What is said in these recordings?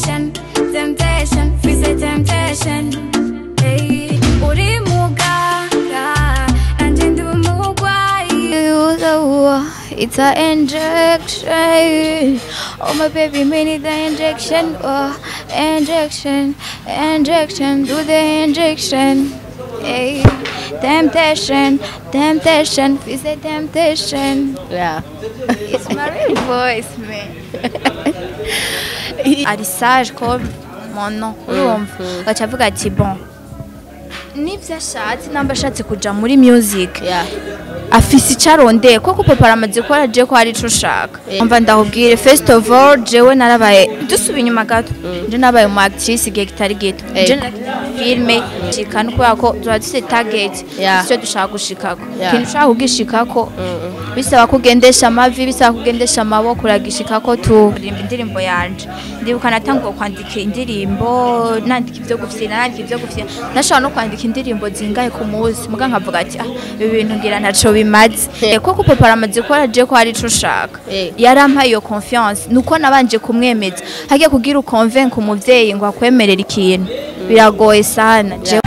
temptation, temptation, feel the temptation. Hey, uri muganga, nanje ndi umugwayi. It's a injection. Oh my baby, me need the injection. Oh, injection, injection, do the injection. Hey, temptation, temptation, feel the temptation. Yeah. It's my real voice, man. ari sage comme mon nom urumva gaca avuga ati bon nibyo ashatse namba ashatse kuja muri music Yeah. afise icyo arondeye kuko papa aramaze ko araje ko hari ico ushaka mva ndahubwire first of all jewe narabaye dusubiye inyuma gato je nabaye umu actrice igihe kitari gito Eh. je nakina filme shikana kubera ko tuba dufite target Yeah. icyo dushaka gushikako Yeah. ikintu ushaka kugishikako bisaba kugendesha amavi bisaba kugendesha amaboko uragishikako tu rimba indirimbo yanje ndibuka natanguye kwandika indirimbo nandika ivyo gufyina nandika ivyo gufyina nashobora no kwandika indirimbo zingahe ku munsi muga nkavuga ati ah ibi bintu ngira ntaco bimaze Eh, kuko papa aramaze ko araje ko hari ico ushaka Eh. yarampaye iyo confiance nuko nabanje kumwemeza hagiye kugira ukonvenka umuvyeyi ngo akwemerere ikintu biragoye sana Jewe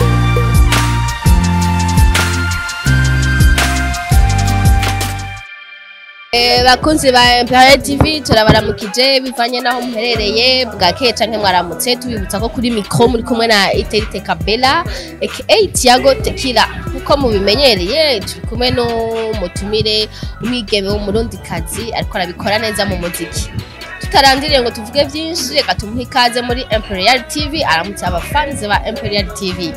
Eh, bakunzi ba Empire TV turabaramukije bivanye naho muherereye bwakeye canke mwaramutse tubibutsa ko kuri mikro muri kumwe na Iterite Kabela aka Tiago Tequila nkuko mubimenyereye turi kumwe no mutumire umwigeme w'umurundikazi ariko arabikora neza mu muziki tutarandiriye ngo tuvuge vyinshi reka tumuhe ikaze muri Imperial TV aramutse abafans ba Imperial TV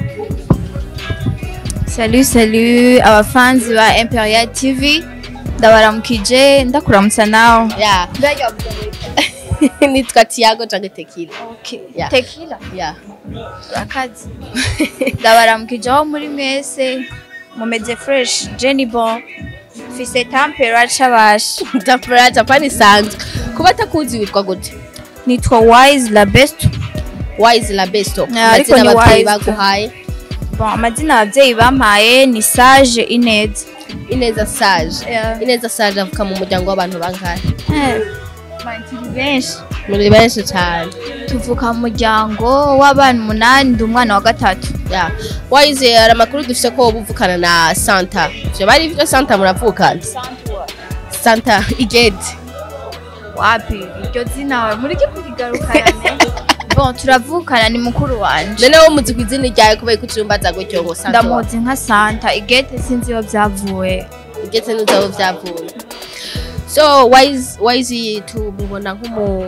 Salut salut abafanzi ba Imperial TV ndabaramukije ndakuramutsa nawe yeah. nitwa Tiago canke Tequila Yeah. Tequila yeah. akazi ndabaramukije aho muri mwese mumeze fresh Jenny Bon fise tampera cabasha Tapera Japan isanzwe kuba atakuzi witwa gute nitwa Wise la best wise la besto Yeah, ariko amazina ni abavyeyi Wise. baguhaye bon amazina abavyeyi bampaye ni Sage Ineza ineza sage Yeah. ineza sage avuka mu muryango w'abantu bangahe Eh, turi benshi muri benshi cyane tuvuka mu muryango w'abana umunani ndi umwana wa gatatu yeah. wise hari amakuru dufite ko woba uvukana na santa ivyo bari ivyo santa muravukana santa igede wapi iryo zina muri ryo kurigarukana bon turavukana ni mukuru wanje none wo muzi ku izina ryawe kubera ko ucumbaza gutyo ngo santa wa- ndamuzi nka santa igete sinzi iyo byavuye igeze n'uzabo vyavuye so wise wise tumubona nk'umu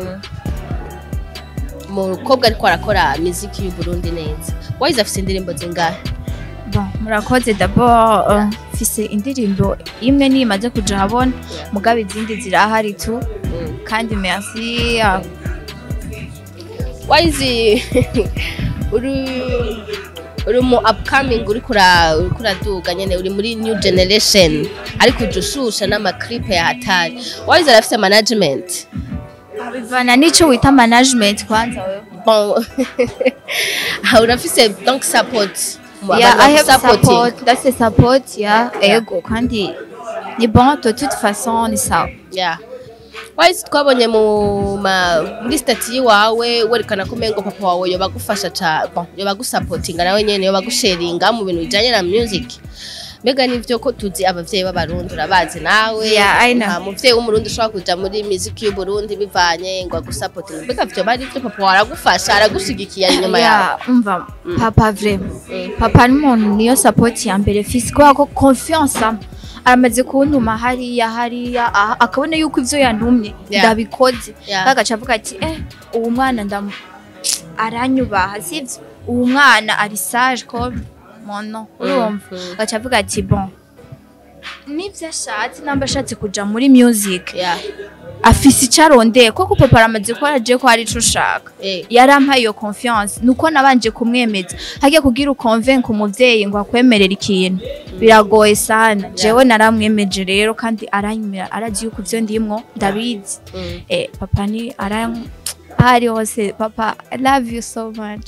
umukobwa ariko arakora muziki y'u Burundi neza wise afite indirimbo zingahe bon murakoze d'abord uh, mfise indirimbo imwe niyo imaze kuja habona mugabo izindi zirahari tu kandi merci uh, wise uri uri mu upcoming uri kura uri kuraduga nyene uri muri new generation ariko uje ushusha n'amaklipe ya hatari wise arafite management bivana n'ico wita management kwanza wewe bon Ah, urafise donc support Mu- yeah, abantu I have bagusupporting. support that's a support yeah ego kandi ni bon de toute façon ni sawa yeah wise twabonye mu ma muri stati yiwawe werekana ko umengo papa wawe yoba agufasha ca bon yoba agusapotinga nawe nyene yoba agusharinga mu bintu bijanye na music mbega nivyo ko tuzi abavyeyi b'abarundi urabazi nawe Yeah, I know. nta muvyeyi w'umurundi ushobora kuja muri music y'uburundi bivanye ngo agusapotinga mbega vyo bari vyo papa wawe aragufasha aragushigikiye ari inyuma yawe Yeah, umva papa vraiment Mm. papa ni umuntu niyo support ya mbere fisi kubera ko confiance ama aramaze kuntuma hariya hariya aha, akabona yuko ivyo yantumye Yeah. ndabikoze Yeah. agaca avuga ati eh uwo mwana ndam aranyubaha sivyo uwo mwana ari sage comme mon nom urumva Mm. agaca avuga ati bon nivyo ashatse namba ashatse kuja muri music yeah afise icyo arondeye kuko papa aramaze ko araje ko hari ico ushaka eh yarampaye iyo confiance nuko nabanje kumwemeza hagiye kugira ukonvenka umuvyeyi ngo akwemerere ikintu biragoye sana jewe naramwemeje rero kandi aranyumira arazi yuko ivyo ndimwo ndabizi mm. eh, papa ni aran ahari hose papa i love you so much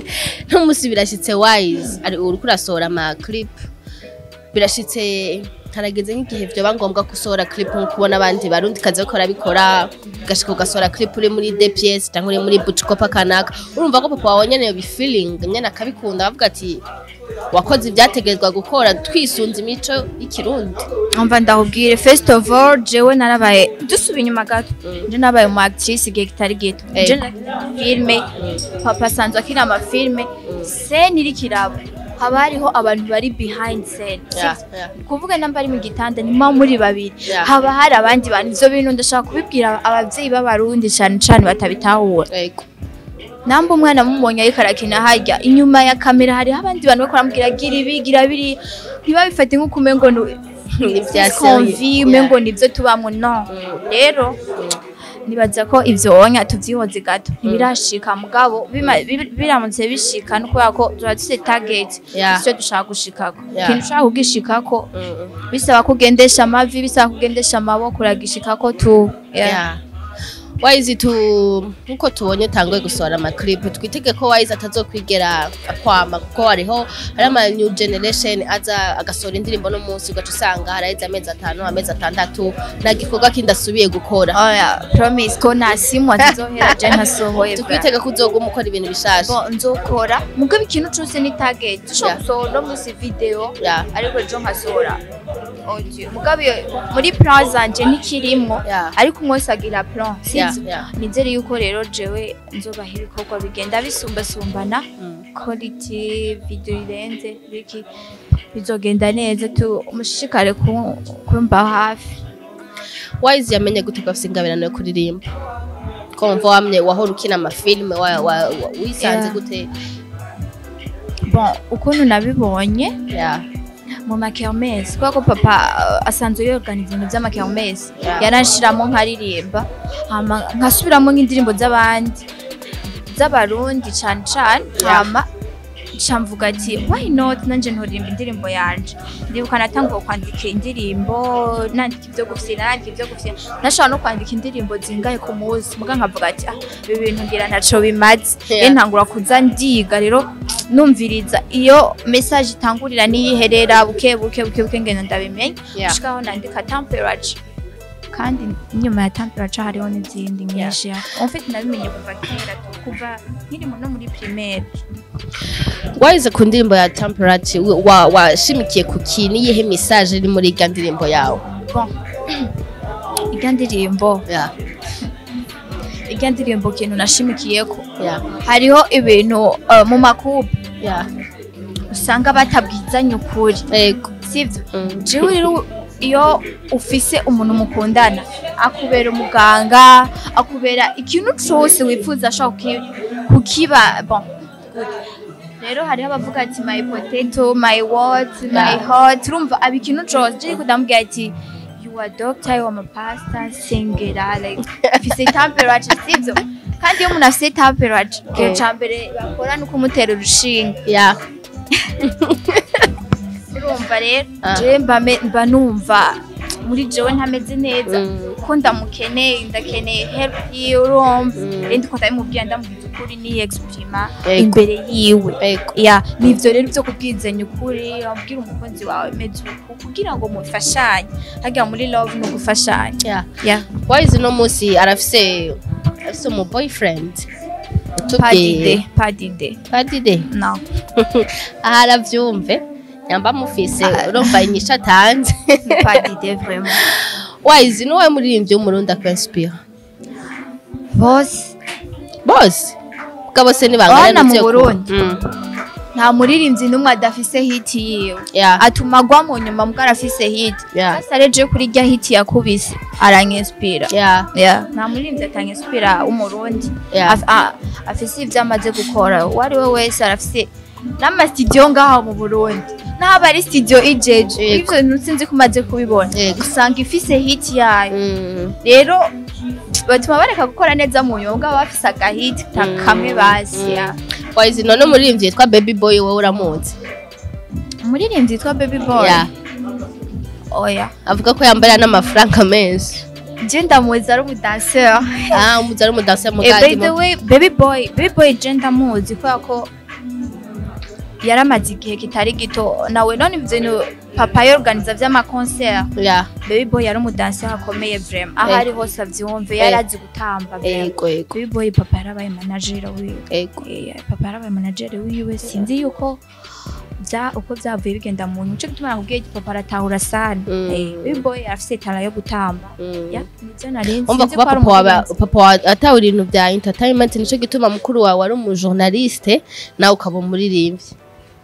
ntumusi birashitse wise ari uriko urasohora ama clip birashitse harageze nk'igihe vyoba ngombwa gusohora clip nko kubona abandi barundi kazi bariko barabikora ugashika ugasohora clip uri muri DPS cyangwa uri muri Buchikopa kanaka urumva ko papa wawe nyene bifeeling nyene akabikunda bavuga ati wakoze ibyategerezwa gukora twisunze imico y'ikirundi umva ndahubwire first of all jewe narabaye dusuba inyuma gato je nabaye umu actrice igihe kitari gito Eh. je nakina filme papa asanzwe akina amafilme scene iri kirabo haba hariho abantu bari behind scene Yeah, sivyo? yeah. kuvuga namba ari mu gitanda nima muri babiri Yeah. haba hari abandi bantu ivyo bintu ndashaka kubibwira abavyeyi b'abarundi cane cane batabitahura Yego. namba umwana mumubonye ariko arakina harya inyuma ya kamera hariho abandi bantu bariko baramubwira gira ibi gira biri ntibabifate nk'uko umengo ni Ni vya konvi serious. umengo nivyo tubamwo no rero nibaza ko ivyo wonya tuvyihoze gato ntibirashika mugabo bima- bi- biramutse bishika no kubera ko tuba dufise target Yeah. ivyo dushaka gushikako Yeah. ikintu ushaka kugishikako Mm, mm. bisaba kugendesha amavi bisaba kugendesha amaboko uragishikako tu Yeah. Yeah. Wise tu nkuko tubonye tangoye gusohora ama clip twitege ko Wise atazokwigera akwama kuko hariho hari ama new generation aza agasohora indirimbo no munsi ugaca usanga haraheze amezi atanu amezi atandatu nta gikorwa kindi asubiye gukora oya promise ko nta simu atizohera je ntasohoye bra. tukwitega ko uzoguma ukora ibintu bishasha Bon, nzokora mugabo ikintu cose ni target Yeah. dushobora gusohora no munsi video Yeah. ariko ejo nkasohora audio mugabo iyo- muri plan zanje ntikirimwo Yeah. ariko umwese agira plan Yeah, sivyo yeah. nizere yuko rero jewe nzobaha ibikorwa bigenda bisumbasumbana Mm. quality video irenze biki bizogenda neza tu mushishikare ku- kumba hafi Wise yamenye gute ko afite ingabirano yo kuririmba ko mva wamye wahora ukina amafilme wa, wa, wa, wisanze Yeah. gute bon ukuntu nabibonye yeah. mu makermesi kubera ko papa uh, asanzwe yorganiza ibintu by'amakermesi Yeah. yaranshiramo nkaririmba hama nkasubiramo nk'indirimbo z'abandi z'abarundi cane cane Yeah. hama nca mvuga ati why not nanje ntoririmba indirimbo yanje ndibuka natanguye kwandika indirimbo nandika ivyo gufyina nandika ivyo gufyina nashobora no kwandika indirimbo zingahe ku munsi muga nkavuga ati ah ibi bintu ngira ntaco bimaze Yeah. rero ntangura kuza ndiga rero numviriza iyo message itangurira niyiherera buke buke buke buke ngenda ndabimenya Yeah. gushikaho nandika temperature kandi inyuma ya temperature hariho n'izindi nyinshi en fait nabimenye kuva kera tu kuva nkiri no muri primaire Wise ku ndirimbo ya Temperate wa- washimikiye ku ki niyihe message iri muri irya ndirimbo yawe bon irya ndirimbo yeah. irya ndirimbo kintu nashimikiyeko Yeah. hariho ibintu uh, mu makubu Yeah. usanga batabwizanya ukuri Yego. sivyo Mm. jewe rero iyo ufise umuntu mukundana akubera umuganga akubera ikintu cose wifuza ashaka kuki- kukiba bon rero hariho abavuga ati my potato my what my Yeah. hot urumva aba ikintu cose je kudambwira ati you are doctor you are my pastor singera like ufise temperature sivyo kandi iyo umuntu afise temperature ikintu Eh. ca mbere bakora ni ukumutera urushinge Yeah. urumva rero Ah. jewe mba me- mba numva muri jewe ntameze neza Mm. ko ndamukeneye ndakeneye help yiwe urumva Mm. rero ndiko ndabimubwira ndamubwiza ukuri ni exprima Yego. imbere yiwe Yego. ya nivyo rero vyo kubwizanya ukuri wabwira umukunzi wawe meze uku kugira ngo mufashanye harya muri love ni ugufashanya Yeah. ya Wise no musi arafise arafise umu boyfriend. padide padide Padide. no Aha aravyumve. Nyamba mufise Ah. urumva inyisha atanze. ni padide vraiment Wise ni wowe muririmbyi w'umurundi akwinspire. bose Bose. Kuko bose ni bangana Abana mu n'ivyo ku- Burundi. Mm. nta muririmbyi n'umwe adafise hiti yiwe Yeah. atuma agwa mu nyuma mbwa arafise hiti Yeah. sasa rero je kuri rya hiti yakubise aranyespira Yeah. yeah. nta muririmbyi atanyespira w'umurundi Yeah. Af- a- afise ivyo amaze gukora uwo ari we wese arafise n'amasitidiyo ngaho mu burundi n'aba ari sitidiyo ijeje Yego. ivyo bintu sinzi ko umaze kubibona Yego. usanga ifise hiti yayo Mm. rero batuma bareka gukora neza mu nyuma bwaba bafise agahiti ka- Mm. kamwe basi yeah. Wise none umuririmbyi yitwa Baby Boy wowe uramuzi. umuririmbyi yitwa baby boy Yeah. oya Avuga ko yambara n'amafaranga menshi. je ndamuzi ari umudanseur Ah, umuzi ari umudanse Eh, by mugadi. the way baby boy baby boy je ndamuzi kubera ko yaramaze igihe kitari gito nawe none ivyo bintu papa yorganiza vy'amakoncert ya baby boy yari umudansi akomeye vraiment aho Eh. ari hose avyumve yari Eh. azi gutamba vraiment ego ego baby boy papa yarabaye manager wiwe ego Eh, papa yarabaye manager wiwe sinzi yuko vya uko vyavuye bigenda mu nico gituma nakubwiye ati papa aratahura sana Mm. Eh, baby boy afise tara yo gutamba Mm. ya nivyo nari umva sinzi kuba ko ari papa wawe umurinzi. papa wawe atawe ibintu bya entertainment nico gituma mukuru wawe ari umujournaliste nawe ukaba umuririmbyi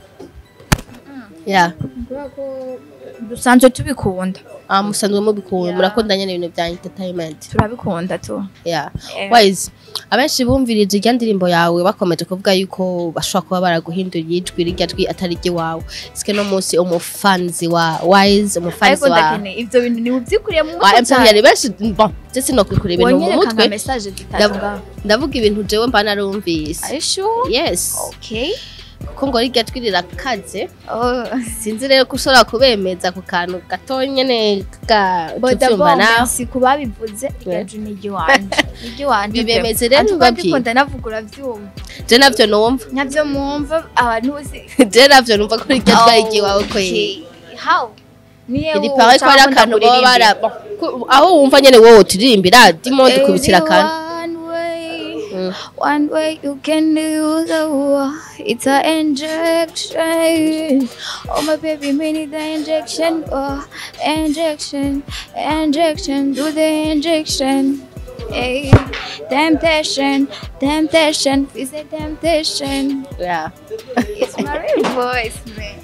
ya dusanzwe tubikunda ah musanzwe mubikunda Yeah. murakundanye n'ibintu bya entertainment turabikunda tu ya Eh. wise abenshi bumvirije irya ndirimbo yawe bakomeje kuvuga yuko bashobora kuba baraguhinduriye ijwi rirya jwi atari iry'iwawe sike no munsi umufanzi wa wise umufanzi ariko wa ndakeneye ivyo bintu ni uvyikuriye mu wa mutwe empire cyane benshi bon je sinokwikurira ibintu mu wonyereka mutwe nka message zitatu ngaho ndavuga ibintu jewe mba narumvise are you sure yes okay kuko ngo rirya jwi rirakaze oh sinzi rero ko ushobora kubemeza ku kantu gato nyene ka boda tuvyumva nawe bombe ku babivuze iryo ni iry'iwanje iry'iwanje Bibemeze rero babwiye. ndikunda navugura vyumva je navyo numva navyo mwumva abantu bose je navyo numva ko rirya jwi ari iry'iwawe kweri Okay. how niye iri pawe ko ari akantu baba bara ku- aho wumva nyene wowe uturirimbira dimo dukubitira akantu one way Mm. One way you can use the war. It's a injection. Oh my baby, me need the injection. Oh, injection, injection, do the injection. Hey, temptation, temptation, is a temptation. Yeah. It's my real voice, man.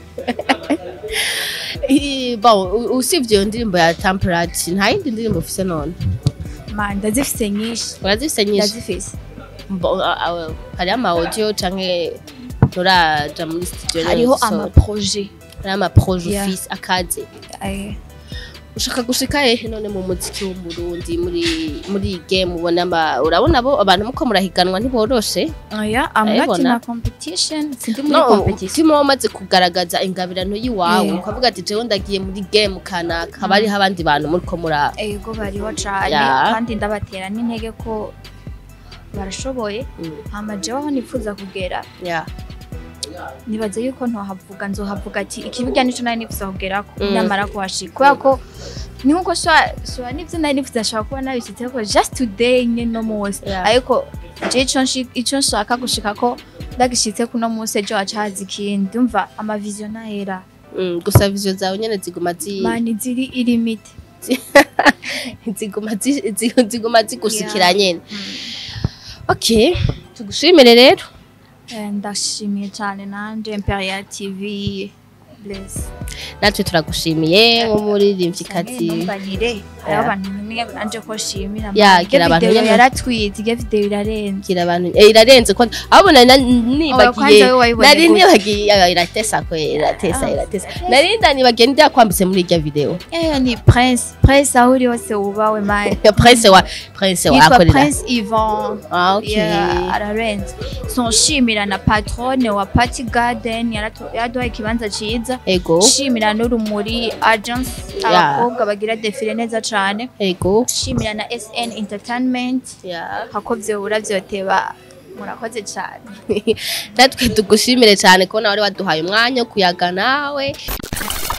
I- bon u- usivye iyo ndirimbo ya temperate nta yindi ndirimbo ufise none Man, ndazifise nyinshi. urazifise nyinshi Ndazifise. Bon, a- a- hariho ama audio canke nturaja muri studio nyene Hariho gusohora. ama projet. hariho ama projet Yeah. ufise akaze Eh, ushaka gushika hehe none mu muziki w'umurundi muri muri iyi game ubona ama- urabona bo abantu muko murahiganwa ntiboroshe Oya, I'm not in Urayibona? a competition. Sindi muri no competition. umutima wamaze kugaragaza ingabirano y'iwawe Yeah. ukavuga ati jewe ndagiye muri game kanaka haba hariho abandi bantu muriko mura ego bariho cane Ya. kandi ndabatera n'intege ko barashoboye Mm, hama jewe aho nifuza kugera yeah. nibaza yuko ntohavuga nzohavuga ati ikibuga nico nari nifuza kugerako Mm. namara kuhashika kubera ko ni nkuko shobora n'ivyo nari nifuza nshobora kuba nabishitseko just today nyene no munsi Yeah. ariko je ico nshi- ico nshaka gushikako ndagishitse kuno munsi ejo haca haza ikindi umva amavision ntahera Mm, gusa vision zawe nyene ziguma zi mani ziri irimite ziguma zi- zi- ziguma zigushikira nyene okay tugushimire rero Eh, ndashimiye cyane nanje imperial tv bless natwe turagushimiye nk'umuririmvyikazi ntumbanire hariho Yeah. abantu nyine nanje ko shimira Yeah, gira abantu video nyene- yaratwitse iyo video irarenze gira abantu eh, irarenze ko ahubwo nari na- kwanza nibagiye wowe wayibonye nari gute? nibagiye ah, iratesa kwe iratesa Ah, iratesa nari ndanibagiye ndi yakwambitse muri irya video eh ni prince prince aho uri hose wubawe mani prince wa prince wa yitwa akorera prince ivan ah okay Yeah, ararenze so nshimira na patrone wa party garden yaratu- yaraduhaye ikibanza ciza ego nshimira n'urumuri agence Yeah. abakobwa bagira defile neza cane ego nshimira na sn entertainment yeah hako vyobura vyoteba murakoze cane natwe tugushimire cyane kubona wari waduhaye umwanya wo kuyaga nawe